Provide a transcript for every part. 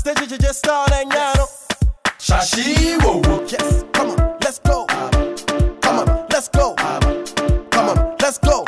stage you just start and yano. Shashi wo wo. Yes, come on, let's go. Come on, let's go. Come on, let's go.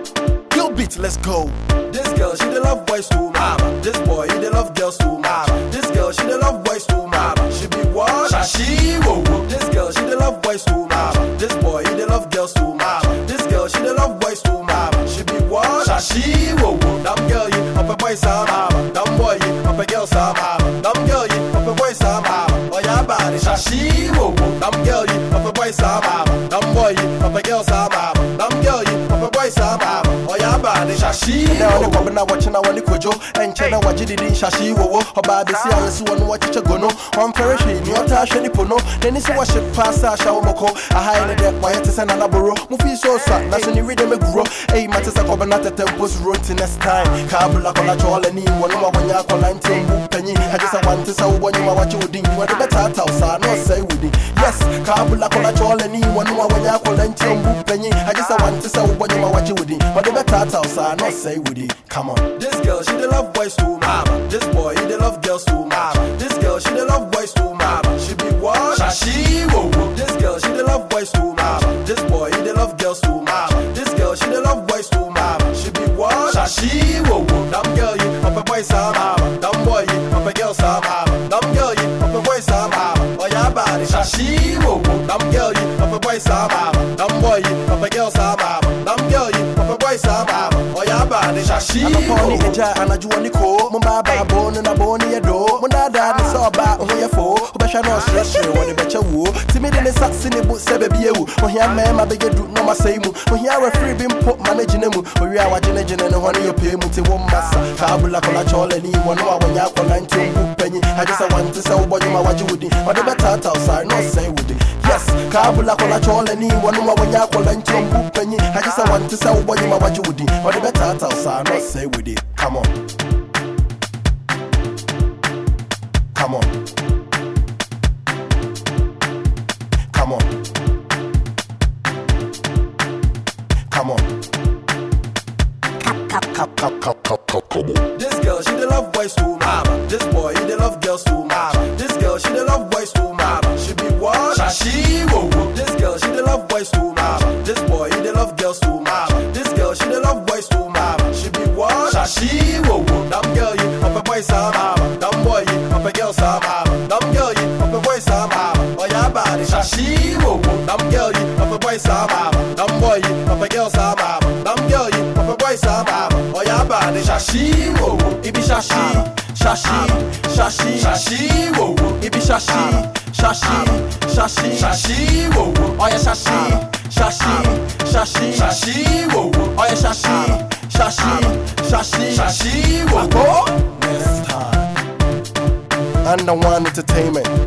Kill beat, let's go. This girl, she the love boys too much. This boy, he the love girls too much. This girl, she the love boys too much. She be what? Shashi wo wo. This girl, she the love boys too much. This boy, he the love girls too much. This girl, she the love boys too much. She be what? Shashi wo wo. Damn girl, you up a boy sama. Damn boy, you up a girl sama. Damn girl, you up a boy sama. Oh yeah, body. Shashi wo wo. Damn girl, you up a boy sama. Damn boy, you up a girl sama. Damn girl, you up a boy sama. Oh yeah, body. Shashi na wo wani wo. kwabi na wace na wani kojo ɛnkyɛ na wagye didi nhyɛhye wowo ɔbaa bɛsi a yɛsi wɔ no wakyekyɛ go no ɔmfɛre hwee ne ɔtaa hwɛ ne po no n'ani sɛ wɔhye paa sɛ ahyɛ wo mɔkɔ ahae ne dɛ wayɛ te sɛ nanaboro mofii so sa na so ne wede mɛguro ei mate sɛ kɔbɛ na tɛtɛ mpo suro nti next time kaabula kɔla kyɔɔlani wɔ no ma wɔnyɛ akɔla nti mbu panyi agye sɛ wante sɛ wobɔ nwoma wakye wo din wɔde bɛtaataw saa na ɔsɛe wo din yes kaabula kɔla kyɔɔlani wɔ no ma wɔnyɛ akɔla nti mbu panyi agye sɛ wante sɛ wobɔ nwoma wakye wo din wɔde bɛtaataw saa na ɔsɛe wo din come on This girl, she the love boys too much. This boy, he the love girls too much. This girl, she the love boys too much. She be what? Shashi wo wo. This girl, she the love boys too much. This boy, he the love girls too much. This girl, she the love boys too much. She be what? Shashi wo wo. Damn girl, you up a boy sama. Damn boy, you up a girl sama. Damn girl, you up a boy sama. Oh yeah, body. Shashi wo wo. Damn girl, you up a boy sama. Damn boy, you up a girl sama. Damn girl, you up a boy sama. Oh yeah, body. Shashi anɔpɔ wo ne wo. agya anadwoɔ ne koo mombaabaaboo no naboo ne yɛ doo mondaadaa ne sɛ ɔbaa wo ho yɛ foo wobɛhwɛ na ɔserɛsere wɔde bɛkyɛ wuo timi de ne sa se ne bo sɛ baabi awu ohia mmarima bɛgye du na ɔmasɛe mu ohia wafiri bi mpo ma no gyina mu owie a wagyinagyina ne hɔ ne yɛpɛe mu te wo mmasa kaabula kɔla kyɔɔlani wɔ no a wɔnyɛ akɔla nti ɔmbu panyi agye sɛ wante sɛ wobɔ dwuma wagye wo din ɔde bɛtaataw saa na ɔsɛe wo din yes kaabula kɔla kyɔɔlani wɔ no a wɔnyɛ akɔla nti ɔmbu panyi agye sɛ wante sɛ wobɔ dwuma wagye wo din ɔde bɛtaataw saa na ɔsɛe wo din come on Come on. Come on. Come on. Come, come, come, come, come, come, come on. This girl, she the love boys too much. This boy, he the love girls too much. This girl, she the love boys too much. She be what? Shashi wo wo. This girl, she the love boys too much. This boy, he the love girls too much. This girl, she the love boys too much. She be what? Shashi wo wo. Damn girl, you up a boy sama. Damn boy, you up a girl sama. Damn girl, you up a boy sama. Oh yeah, body. Shashi wo wo. Damn girl, you up a boy sama. Damn boy, you up a girl sama. Damn girl, you up a boy sama. Oh yeah, body. Shashi wo wo. Ibi shashi, shashi, shashi, Shashi wo wo. Ibi shashi, shashi, shashi, Shashi wo wo. Oh yeah, shashi, shashi, shashi, Shashi wo wo. Oh yeah, shashi, shashi, shashi, Shashi wo wo. Go. Next time. Under One Entertainment.